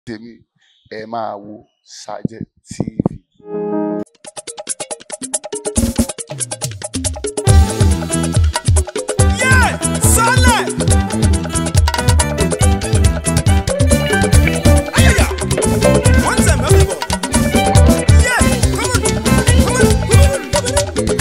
tèmi ẹ máa wo Sergeant TV. Yeah, Sale. Ayaya. One time, everybody. Yeah, come on, come on, come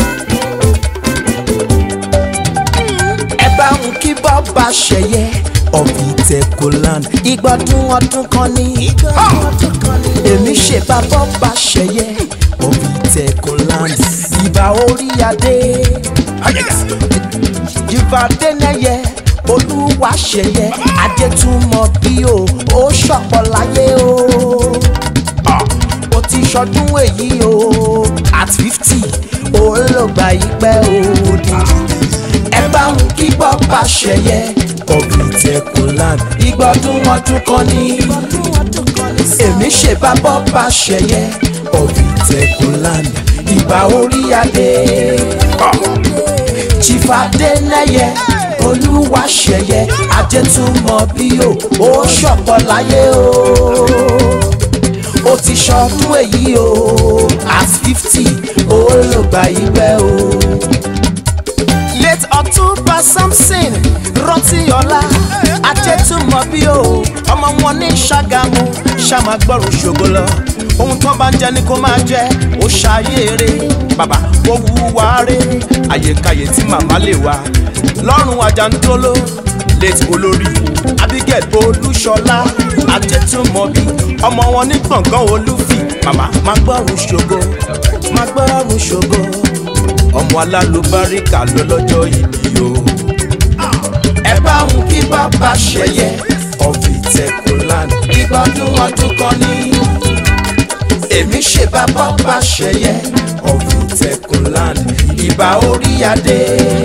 on. ẹ bá ń kí bọ́ba ṣẹ̀yẹ ọ̀bìtẹ̀kọ̀land ìgbọ́dún ọdún kan ní. èmi ṣe bá bọ́ba ṣẹ̀yẹ ọ̀bìtẹ̀kọ̀land ìbà orí adé ìbà dénẹ́yẹ olúwa ṣẹ̀yẹ adétúmọ̀ bí o ó ṣọ̀pọ̀ láyé o. ó ti ṣọdún èyí o at fifty ó ló gbà yí pẹ́ o dídí ẹ bá ń kí bọ́pà ṣẹyẹ ọ̀bìtẹ̀kùnland ìgbọ́dún ọdún kan ní. èmi ṣe bá bọ́pà ṣẹyẹ ọ̀bìtẹ̀kùnland ìbà orí adé. chifadénẹyẹ olúwa ṣẹyẹ ajẹtúmọ̀ bí o ó ṣọ̀pọ̀ láyé o. ó ti ṣọdún èyí o at fifty ó ló gbà yí pẹ́ o late october samson rántí-ọlá ajẹ́túmọ̀ bí o ọmọ wọn ní ṣàgámù ṣàmàgbọ́rùn ṣògo lọ ohun tó bá ń jẹ ni kó máa jẹ ó ṣàyèrè bàbá ó wúwa rè àyèkáyè tí màmá lè wá lọ́rùn àjàntóló late olórí abigail olúṣọlá ajẹ́túmọ̀ bí ọmọ wọn ní gbọ̀ngàn olúfì màmá má gbọ́rùn ṣògo má gbọ́rùn ṣògo ọmọ alálùbáríkà lọ́lọ́jọ́ ìbí o. ẹ bá ń kí bàbá ṣẹyẹ ọ̀fìtẹ̀kùnland ìgbọ́dún ọdún kan ní. èmi ṣe bá bàbá ṣẹyẹ ọ̀fìtẹ̀kùnland ìbà orí adé.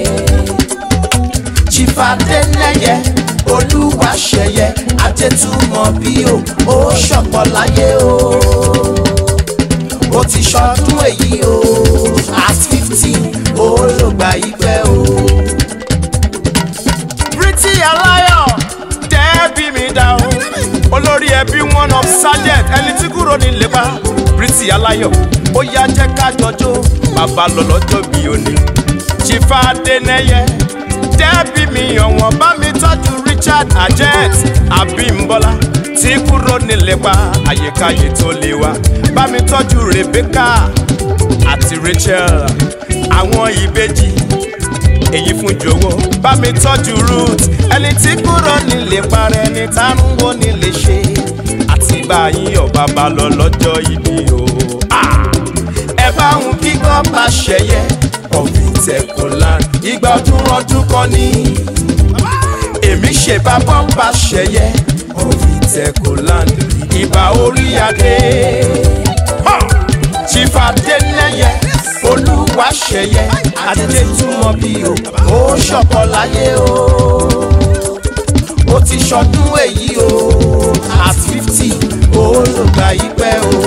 chifadénẹyẹ olúwa ṣẹyẹ ajẹtúmọ̀ bí o ó ṣọ̀pọ̀ láyé o ó ti ṣọdún èyí o at fifteen ó ló gba ìpẹ́ o. Pretty aláyọ̀ dẹ́ẹ̀bì mi dá o. Olórí ẹbí one of sergeant ẹni tí kúrò ní lébà. Pretty aláyọ̀ ó yá jẹ́ ká jọjọ́ bàbá lọ lọ́jọ́ bí òní. Chifa Adénẹ́yẹ dẹ́ẹ̀bì mi ọ̀wọ́n bá mi tọ́jú Richard Ajet Abímbọ́lá tí kúrò ní lébà àyíkáyé tó lé wa. Bá mi tọ́jú Rebecca àti Rachel àwọn ìbejì èyí fún jọ̀wọ́ bá mi tọ́jú root ẹni tí kúrò nílé parẹ́ ní tánúwó nílé ṣe àti báyìí ọba bá lọ lọ́jọ́ ìbí o. Ah! ẹ bá ń kíkọ́ bá ṣẹyẹ ọ̀fìtẹ̀kùnland ìgbọ́dún ọdún kan ní. èmi ṣe bá bọ́ǹbà ṣẹyẹ ọ̀fìtẹ̀kùnland ìbà orí adé. chifadénẹyẹ olúwa ṣẹyẹ adétúmọ̀ bí o ó ṣọ̀pọ̀ láyé o. ó ti ṣọdún èyí o at fifty ó ló gba ìpẹ́ o.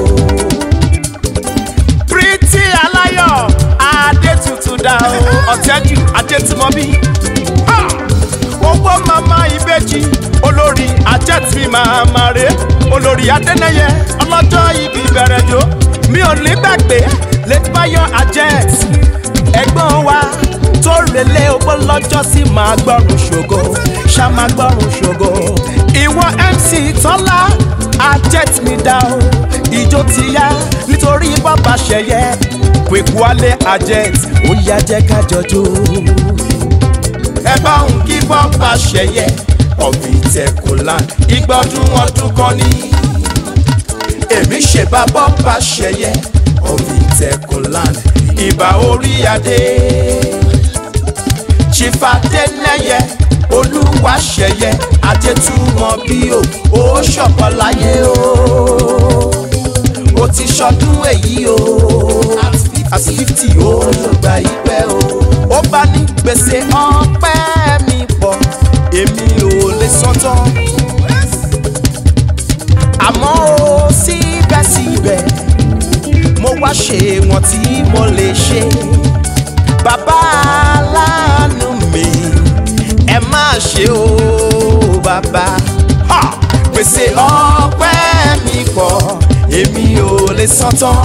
Pretty aláyọ̀ adétutù dá o ọ̀tẹ́jú adétúmọ̀bí. Ah! owó mama ìbejì olórí ajẹ́tì màmá rẹ̀ olórí adẹ́nẹ́yẹ ọlọ́jọ́ ibi bẹ̀rẹ̀ jò mi ò ní gbàgbé lẹ́tìbáyọ̀ ajet ẹ̀gbọ́n wa tó relé owó lọ́jọ́ sí máa gbọ́rùn ṣògo ṣá máa gbọ́rùn ṣògo ìwọ mc tọ́lá ajet mi dá o ìjó ti yá nítorí bàbá ṣẹyẹ kwekuale ajet ó yá jẹ́ ká jọjọ́ ẹ bá ń kí bọ́pà ṣẹyẹ ọ̀fìtẹ̀kùnland ìgbọ́dún ọdún kan ní. èmi ṣe bá bọ́pà ṣẹyẹ ọ̀fìtẹ̀kùnland ìbà orí adé. chifadénẹyẹ olúwa ṣẹyẹ ajẹtúmọ̀ bí o ó ṣọ̀pọ̀ láyé o. ó ti ṣọdún èyí o at fifty ó ló gba ìpẹ́ o. ó bá ní gbèsè ọpẹ́ mi pọ̀ èmi ò lè san tán. àmọ́ ó síbẹ̀síbẹ̀ mo wá ṣe wọn tí mo lè ṣe. bàbá aláàánú mi ẹ má ṣe o bàbá. Ha! pèsè ọpẹ́ lè san tán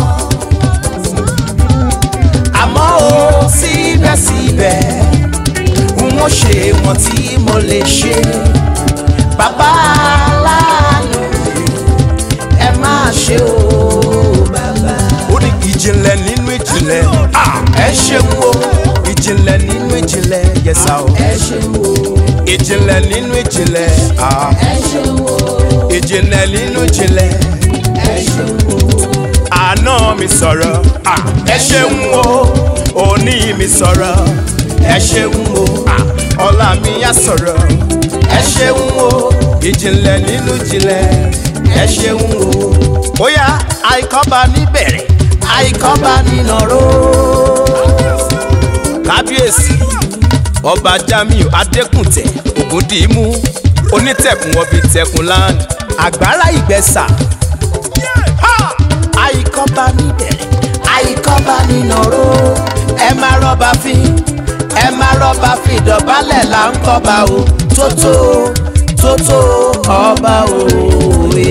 àmọ́ ó síbẹ̀síbẹ̀ n ó ṣe wọn tí mo lè ṣe bàbá aláàánú ẹ máa ṣe o bàbá. ó ní ìjìnlẹ̀ nínú ìjìnlẹ̀ ẹ ṣeun o ìjìnlẹ̀ nínú ìjìnlẹ̀ yẹsà o ẹ ṣeun o ìjìnlẹ̀ nínú ìjìnlẹ̀ ah. ẹ ṣeun o ìjìnlẹ̀ nínú ìjìnlẹ̀ ẹ ṣeun o àná mi sọ̀rọ̀ ah. ẹ ṣeun o òní mi sọ̀rọ̀ ẹ ṣeun o ah. ọ̀la mi yá sọ̀rọ̀ ẹ ṣeun o ìjìnlẹ̀ nínú ìjìnlẹ̀ ẹ ṣeun o. bóyá àìkọ́ba níbẹ̀rẹ̀ àìkọ́ba nínàró. kábíyèsí ọba jamiu adékùntẹ ògúndìímù onítẹ̀kùn ọbí tẹkùn land àgbára ìgbẹ́sà. àìkọ́ba níbẹ̀rẹ̀ àìkọ́ba nínàró. ẹ má rọ́bà fi ẹ má rọ́bà fi dọ̀bálẹ̀ là ń kọ́ba o tótó tótó ọba òwe.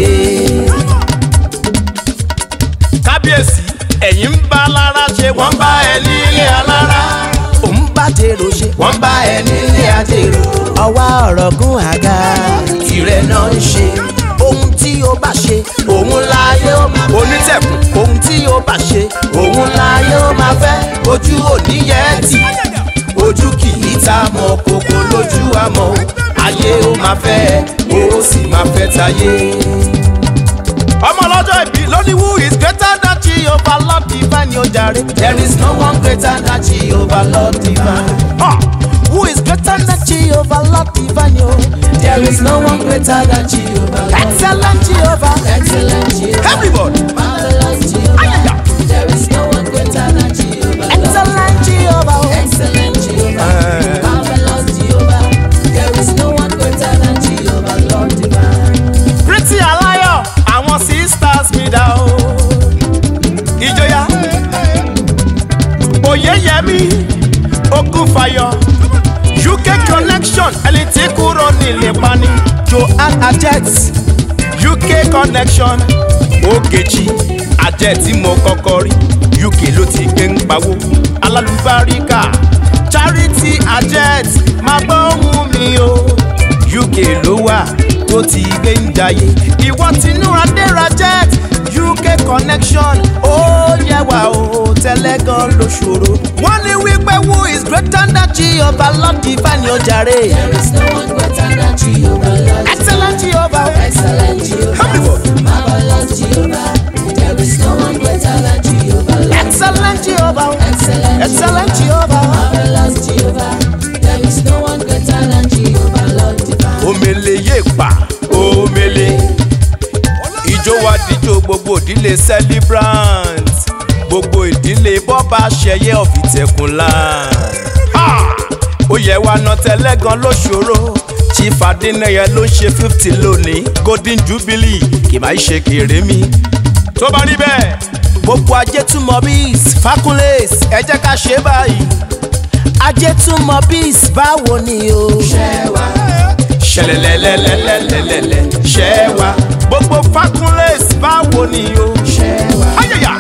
kábíyèsí ẹ̀yin ń bá lára ṣe wọ́n bá ẹ nílé alára òun bá dèrò ṣe wọ́n bá ẹ nílé àdèrò ọwá ọ̀rọ̀ gún àga tirẹ̀ náà ń ṣe ohun tí ó bá ṣe òun láyé ó máa fẹ́ onítẹ̀kùn ohun tí ó bá ṣe òun láyé ó máa fẹ́ ojú òní yẹn tì ojú kì í ta mọ́ kókó lójú àmọ́ ayé ó máa fẹ́ ó sì máa fẹ́ tayé. ọmọ ọlọ́jọ́ ìbí lóní who is greater than Jehovah Lord divine yóò jàre. There is no one greater than Jehovah Lord divine. Ah, Who is greater than Jehovah Lord divine yo? There is no one greater than Jehovah Lord. Excellent Jehovah. Excellent Jehovah. everybody Marvelous Jehovah. Ayaya. There is no one greater than Jehovah. Excellent Jehovah. Excellent Jehovah. Eh. Marvelous Jehovah. There is no one greater than Jehovah Lord divine. pretty aláyọ̀ àwọn sisters mi dá o. ìjọya oyeyemi ogunfayọ uk connection ẹni tí kúrò nílé pani joanne ajet uk connection ogechi ajet tí mo kọ́kọ́ rí uk ló ti gbé ń pawó alálùbáríkà charity ajet máa gbọ́ ohùn mi o uk ló wà tó ti gbé ń jayé ìwọ tinú adéra jet uk connection ó yẹ wá o tẹ́lẹ̀ gan ló ṣòro. wọ́n ní wípé who is greater than jehovah lord divine yóò jàre. There is no one greater than Jehovah, Lord. excellent jehovah. Excellent Jehovah. Everybody. Marvelous Jehovah. There is no one greater than Jehovah, Lord. excellent jehovah. Excellent, excellent jehovah. Marvelous Jehovah. There is no one greater than Jehovah, Lord divine. omele yé pa omele ìjó wa díjó gbogbo ìdílé celebrant gbogbo ìdílé bọ́ba ṣẹyẹ ọ̀fìtẹ̀kùnlá ó yẹ wa ná tẹ́lẹ́gan ló ṣòro chief adénáyẹ ló ṣe fifty lónìí golden jubilee kì máa ṣe kéré mi tó bá rí bẹ́ẹ̀ gbogbo ajé tún mọ bíis fakunles ẹ jẹ́ ká ṣe báyìí ajé tún mọ bíis báwo ni o. ṣẹlẹ̀lẹ̀lẹ̀lẹ̀lẹ̀lẹ̀ ṣẹ́ wa gbogbo fakunles báwo ni o ayẹyẹ.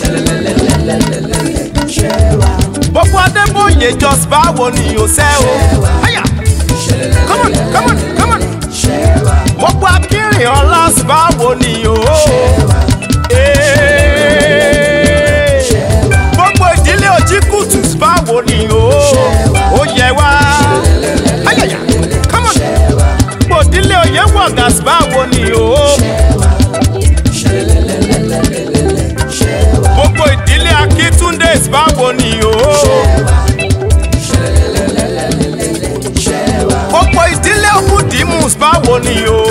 gbogbo adébóyè just báwo ni o ṣe o. Aya. come on come on come on. gbogbo akínrin ọlás báwo ni o. Ee. gbogbo ìdílé ojíkùtù báwo ni o. ó yẹ wá. Ayaya. come on. gbogbo ìdílé oyè wọ̀gàs báwo ni o. gbogbo ìdílé akíntúndé báwo ni o. gbogbo ìdílé okudimus báwo ni o.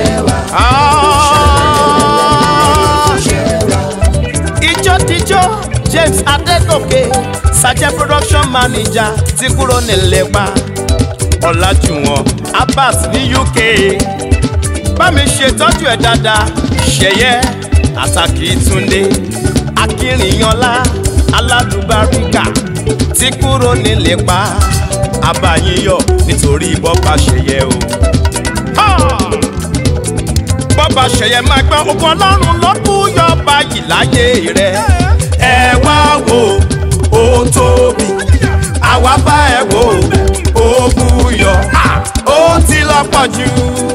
Ah. ìjọ́díjọ́ james adégòkè sajẹ́ production manager ti kúrò nílẹ̀pa ọ̀làjúwọ̀n abbas ní uk bá mi ṣètọ́jú ẹ̀ dáadáa ṣẹ̀yẹ àtàkì túndé akínrìnyànlá aládùbáríkà tí kúrò nílépa abayíyọ nítorí bọ́ba ṣẹ̀yẹ o. Ha! bọ́ba ṣẹ̀yẹ máa gbọ́ okun ọlọ́run ló kú yọba yìí láyé rẹ ẹ wá wò ó tóbi àwa bá ẹ wò ó búyọ Ah, ó ti lọ́pọ̀ jù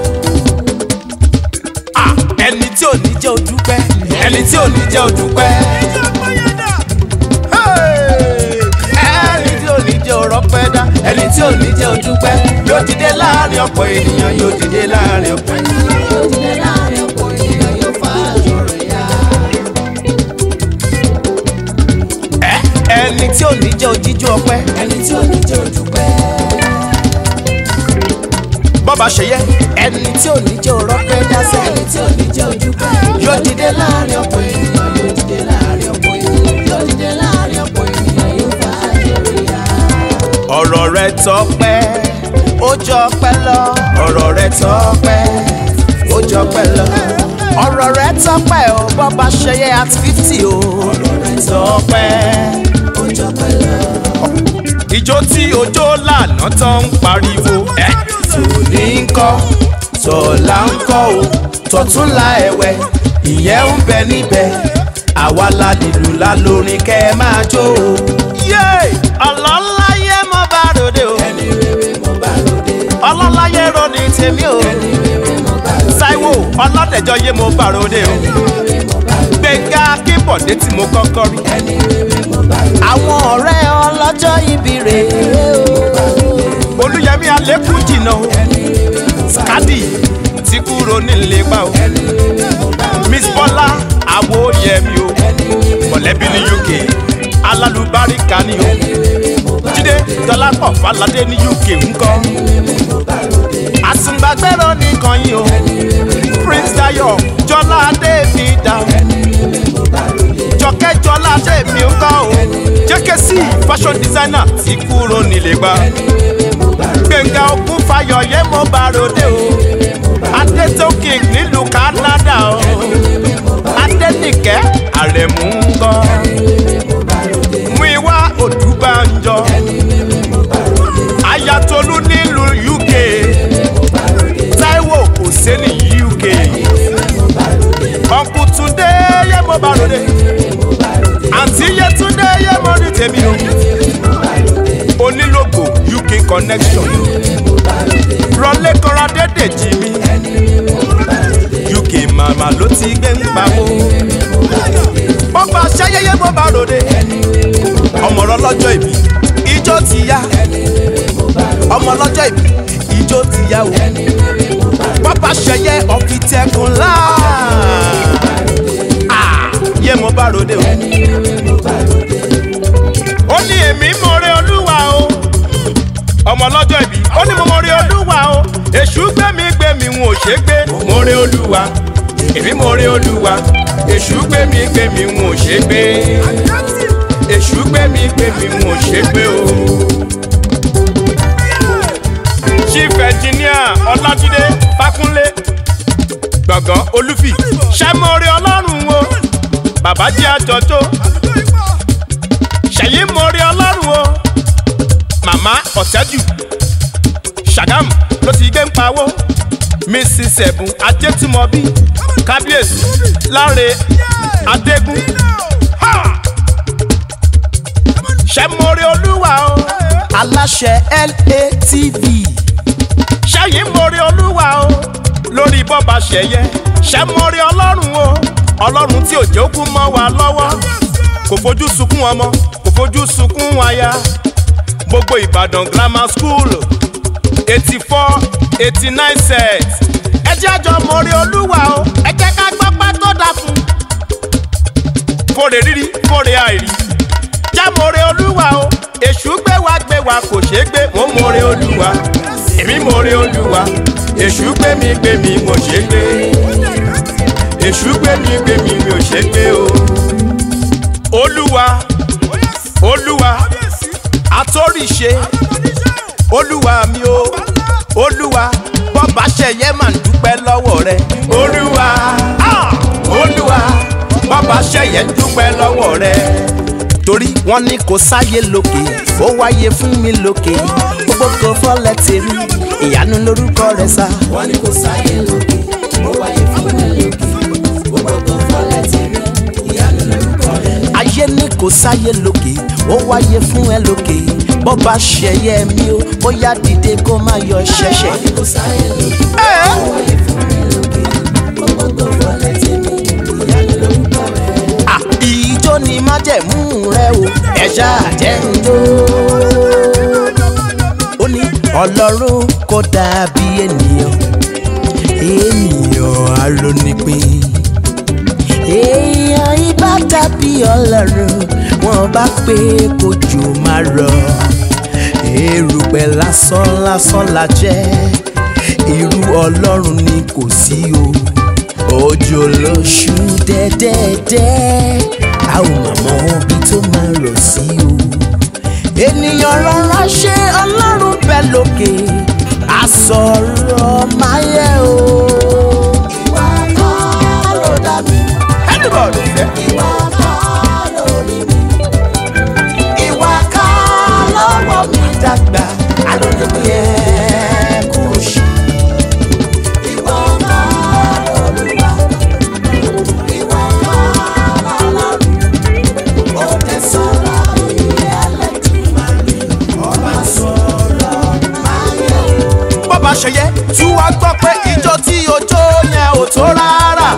Ah, ẹni tí ò ní jẹ́ ojúpẹ́ ẹni tí ò ní jẹ́ ojúpẹ́. Hey! ẹni tí ò ní jẹ́ òrọ́pẹ́ dá ẹni tí ò ní jẹ́ ojúpẹ́ yóò dìde láàrin ọ̀pọ̀ ènìyàn yóò dìde láàrin ọ̀pọ̀ ènìyàn. Yóò dìde láàrin ọ̀pọ̀ ènìyàn yóò fa aṣọ rẹ̀ yá. Ẹ, ẹni tí ò ní jẹ́ ojíjú ọpẹ́ Ẹni tí ò ní jẹ́ ojúpẹ́. bọ́ba ṣe yẹ ẹni tí ò ní jẹ́ òrọ́pẹ́ dá sẹ́ Ẹni tí ò ní jẹ́ ojúpẹ́. yóò dìde láàrin ọ̀pọ̀ ọ̀pọ̀ ènìyàn yóò dìde láàrin ọ̀pọ̀ ènìyàn yóò dìde láàrin ọ̀pọ̀ ènìyàn yóò fa aṣọ rẹ̀ yá. ọ̀rọ̀ rẹ tọpẹ́ ó jọ pẹ́ lọ ọ̀rọ̀ rẹ tọpẹ́ ó jọ pẹ́ lọ ọ̀rọ̀ rẹ tọpẹ́ ó bọ́ba ṣe yẹ at fifty o ọ̀rọ̀ rẹ tọpẹ́ Ó jọ pẹ̀lú. ìjó tí ojó lànà tán ń pariwo ẹ tòní ń kọ́ tọ̀la ń kọ́ o tọ̀túnla ẹ̀wẹ̀ ìyẹn ń bẹ níbẹ̀ àwa la nílùú la lórin kẹ́ ẹ máa jó o. yé ọlọ́láyé mo bá ròde o Ẹni rere mo bá ròde. ọlọ́láyé ròní tèmi o Ẹni rere mo bá ròde. Táíwò ọlọ́dẹ̀jọ yé mo bá ròde o Ẹni rere mo bá ròde. gbẹ̀ngà kíbọ̀dé tí mo kọ́kọ́ rí. Ẹni rere mo bá ròde. àwọn ọ̀rẹ́ ọlọ́jọ́ ibi rèé o. olùyẹmí alẹ́kùn jìnnà o skadi ti kúrò nílé pa o miss bọ́lá àwòyẹmí o mọ̀lẹ́bí ní uk alálùbáríkà ni o jíde dọ́lápọ̀ faládé ní uk ńkọ́ àsùngbàgbẹ́rọ nìkan yìí o prince dayo jọlá adébídà jọkẹ́ jọlá adébí ńkọ́ o jẹ́kẹ́sì fashion designer ti kúrò nílé pa gbẹ̀ngà ogun fayọ̀yé mo bá ròde o adétókè nílùú canada o adénìkẹ́ àrẹ̀mú ń gbọ́ muiwa odúbànjọ ayatolú nílùú uk taiwo hosseini uk ọ̀nkùtúndé yé mo bá ròde àǹtí yétúndé yé mo rí tèmi o onílògbò uk connection rọlé kọra dédè jí mi uk màmá ló ti gbé ń pawó ó gba ṣayẹyẹ bó bá ròde ọmọ rọ lọ́jọ́ ìbí ijó ti yá ọmọ lọ́jọ́ ìbí ijó ti yá o bàbá ṣẹyẹ ọ̀fìtẹ́kùn láà yé mo bá ròde o ó ní èmi mọ̀rẹ́ olúwa o ọmọ lọ́jọ́ ìbí ó ní mo mọ̀rẹ́ olúwa o èṣù gbẹ̀mí gbẹ̀mí wọn ò ṣe gbé mọ̀rẹ́ olúwa èmi mọ̀rẹ́ olúwa èṣù gbẹ̀mí gbẹ̀mí wọn ò ṣe gbé èṣù gbẹ̀mí gbẹ̀mí wọn ò ṣe gbé o. chief engineer ọlájídé fákúnlé gbọ̀ngàn olúfì ṣẹ́mọ̀rẹ́ ọlọ́run o bàbá jẹ́ àjọjọ́ ṣèyí mórí ọlọ́run o màmá ọ̀tẹ́jù ṣàgámù ló ti gbé ń pawó mrs ẹ̀bùn ajétúmọ̀bí kábíyèsí láre adégún Ha! ṣe mórí olúwa o aláṣẹ latv ṣẹ́yìn mórí olúwa o lórí bọ́ba ṣẹ̀yẹ ṣe mórí ọlọ́run o ọlọ́run tí òjò kú mọ́ wa lọ́wọ́ kò fojú sunkún ọmọ kò fojú sunkún aya gbogbo ìbàdàn grammar school eighty four eighty nine set ẹ jẹ́ àjọ mórí olúwa o ẹ jẹ́ ká gbọ́ pẹ́ tó dà fún fòrè rírí fòrè àìrí já mórí olúwa o èṣù gbé wa gbé wa kò ṣeé gbé mo mórí olúwa èmi mórí olúwa èṣù gbé mi gbé mi mo ṣeé gbé èṣù gbé mi gbé mi mi ò ṣeé gbé o olúwa olúwa àtòrìṣe olúwa mi o olúwa bọ́ba ṣẹ̀yẹ máa ń dúpẹ́ lọ́wọ́ rẹ olúwa ah, olúwa bọ́ba ṣẹ̀yẹ ń dúpẹ́ lọ́wọ́ rẹ torí wọ́n ní kò sáyé lókè ó wáyé fún mi lókè gbogbo kò fọ́lẹ̀ tèmi ìyanu lórúkọ rẹ̀ sá. wọ́n ní kò sáyé lókè ó wáyé fún mi lókè gbogbo kan fọlẹ̀ tèmi kò sáyé lókè ó wáyé fún ẹ lókè bó bá ṣẹyẹ mi ó ó yá dìde kó má yọ ṣẹṣẹ. wọ́n ní kò sáyé lókè ó wáyé fún mi lókè gbogbo tó wọlé tèmi ìyanu lórúkọ rẹ̀. Ah, ìjó ni májẹ̀mú rẹ o ẹ̀ṣá àjẹ́ńdó. ó ní ọlọ́run kò dàbí ènìyàn ènìyàn arónípin. èèyàn ibà dàbí ọlọ́run wọn bá pé kójú máa rọ erùpẹ̀ lásán lásán la jẹ́ irú ọlọ́run ni kò sí o òjò lóṣù dẹ́dẹ́dẹ́ a ò mà mọ ibi tó máa rọ̀ sí o ènìyàn rọra ṣe ọlọ́run bẹ́ẹ̀ lókè àsọ̀rọ̀ máyé o. ìwà kọ́ ló dá mi anybody fẹ́. ìwà kọ́ ló rí mi ìwà ká lọ́wọ́ mi dàgbà alódébí ẹ̀ kú sí. ìwà kọ́ lolúwa ìwà kọ́ lọ́lọ́run ó tẹ̀ sọ̀rọ̀ ìyẹ́ ẹlẹ́tìmọ̀rì ọba sọ̀rọ̀ máyé o. bọ́ba ṣe yẹ tí wàá gbọ́ pé ìjọ tí ojó yẹn ò tó rárá.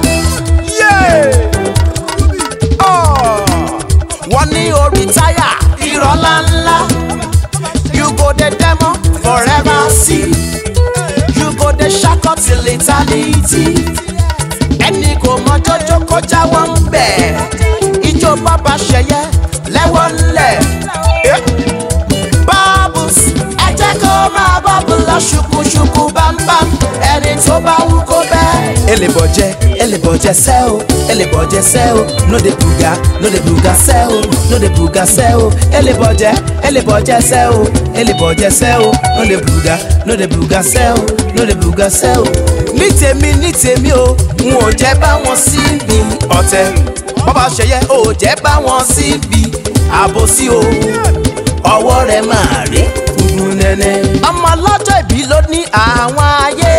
Oh. wọ́n ní orí táyà irọ́ ńláńlá you go dey demo forever see you go dey ṣakọ till eternity ẹni kò mọ jọjọ kọjá wọn ń bẹ̀ ìjọ bàbá ṣẹyẹ lẹ́wọ̀n ńlẹ̀. Eh? bubbles ẹ jẹ́ kó máa bubble lọ ṣùkúṣùkú bámbám ẹni tó bá wú kó bẹ́ẹ̀. elébọ̀jẹ́ elébọ̀jẹ́ sẹ́ o elébọ̀jẹ́ sẹ́ o no dey buga no dey buga sẹ́ o no dey buga sẹ́ o elébọ̀jẹ́ elébọ̀jẹ́ sẹ́ o elébọ̀jẹ́ sẹ́ o no dey buga no dey buga sẹ́ o no dey buga sẹ́ o. ní tèmi ní tèmi o n ò jẹ́ bá wọn síbi ọ̀tẹ̀ bọ́bá ṣẹyẹ ò jẹ́ bá wọn síbi àbòsí o ọwọ́ rẹ̀ máa rí funfun nẹ́nẹ́. ọmọ ọlọ́jọ́ ìbí ló ní àwọn ayé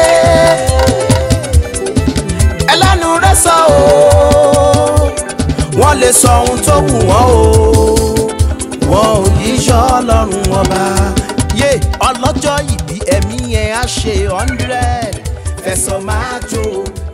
ẹlẹ́nu rẹ̀ sọ o wọ́n lè sọ ohun tó wù wọ́n o wọ́n ò yí yọ ọlọ́run ọba. yé ọlọ́jọ́ ìbí ẹ̀mí yẹn á ṣe hundred fẹ̀sọ̀ máa jó